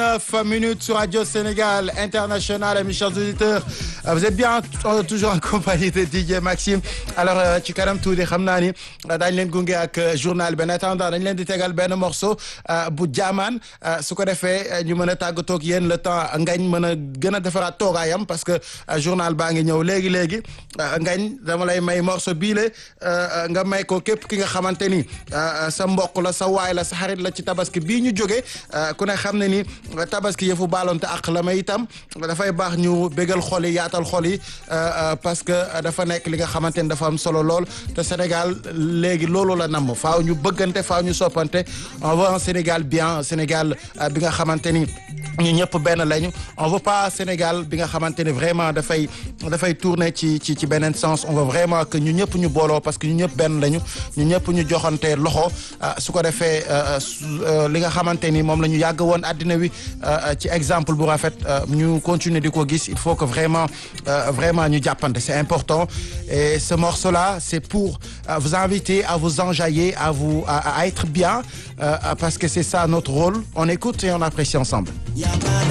19 minutes sur Radio Sénégal International, mes chers auditeurs. Vous êtes bien toujours en compagnie de DJ Maxime. Alors ci kanam tuuti xam naa ni daañu leen gunge ak journal bi en attendant dañ leen di tegal benn morceau bu jaamaan su ko defee ñu mën a tàggatoo ak yéen le temps ngañ mën a gën a defaraat toogaayam parce que journal baa ngi ñëw léegi léegi ngañ dama lay may morceau bii la nga may ko képp ki nga xamante ni sa mbokk la sa waay la sa xarit la ci tabaski bii ñu jóge ku ne xam ne ni tabaski yëfu baalonte ak la may itam dafay baax ñu bégal xol yi yaatal xol yi parce que dafa nekk li nga xamante ni dafa am solo lool te Sénégal léegi loolu la namm faaw ñu bëggante faaw ñu soppante on veut un Sénégal bien Sénégal bi nga xamante ni ñu ñëpp benn lañu on veut pas Sénégal bi nga xamante ni vraiment dafay dafay tourner ci ci ci beneen sens on veut vraiment que ñu ñëpp ñu booloo parce que ñu ñëpp benn lañu ñu ñëpp ñu joxante loxo su ko defee li nga xamante ni moom la ñu yàgg woon àddina wi ci exemple bu rafet ñu continuer di ko gis il faut que vraiment vraiment ñu jàppante c'est important et ce morceau là c'est pour vous inviter à vous enjailler à vous à, à être bien parce que c'est ça notre rôle on écoute et on apprécie ensemble